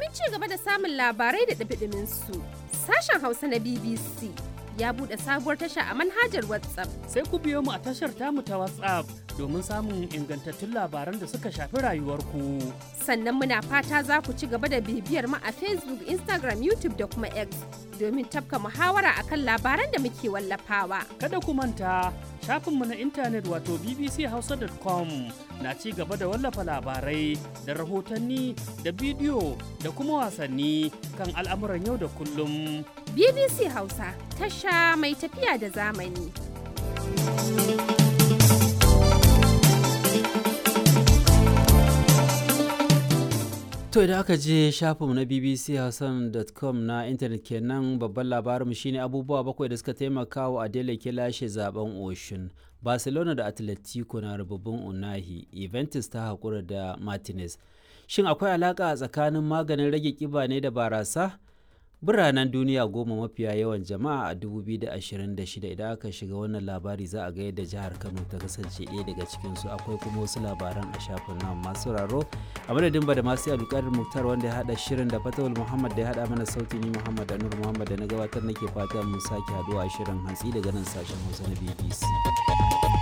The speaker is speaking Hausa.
Domin ci gaba da samun labarai da ɗumi su sashen Hausa na BBC ya buɗe sabuwar tasha a manhajar WhatsApp. Sai ku biyo mu a tashar tamu ta WhatsApp domin samun ingantattun labaran da suka shafi rayuwarku. Sannan muna fata za ku ci gaba da bibiyar mu a Facebook, Instagram, YouTube da kuma X domin tafka muhawara akan labaran da muke wallafawa. Kada ku manta shafinmu na intanet wato bbchausa.com na ci gaba da wallafa labarai da rahotanni da bidiyo da kuma wasanni kan al'amuran yau da kullum. BBC Hausa tasha mai tafiya da zamani. To idan aka je shafinmu na bbchausan.com na intanet kenan babban labarinmu shine abubuwa bakwai da suka taimaka wa Adele ke lashe zaben Oshun. Barcelona da Atletico na rububin Unahi, Juventus ta haƙura da Martinez. Shin akwai alaƙa tsakanin maganin rage ƙiba ne da barasa? Biranen duniya goma mafiya yawan jama'a a 2026 idan aka shiga wannan labari za a ga yadda jihar Kano ta kasance ɗaya daga cikinsu akwai kuma wasu labaran a shafin nan masu raro a madadin ba da masu alƙarin muktar wanda ya haɗa shirin da fatawul muhammad da ya haɗa mana sauti ni muhammad anur muhammad da na gabatar nake fata mun sake haɗuwa a shirin hantsi daga nan sashen hausa na bbc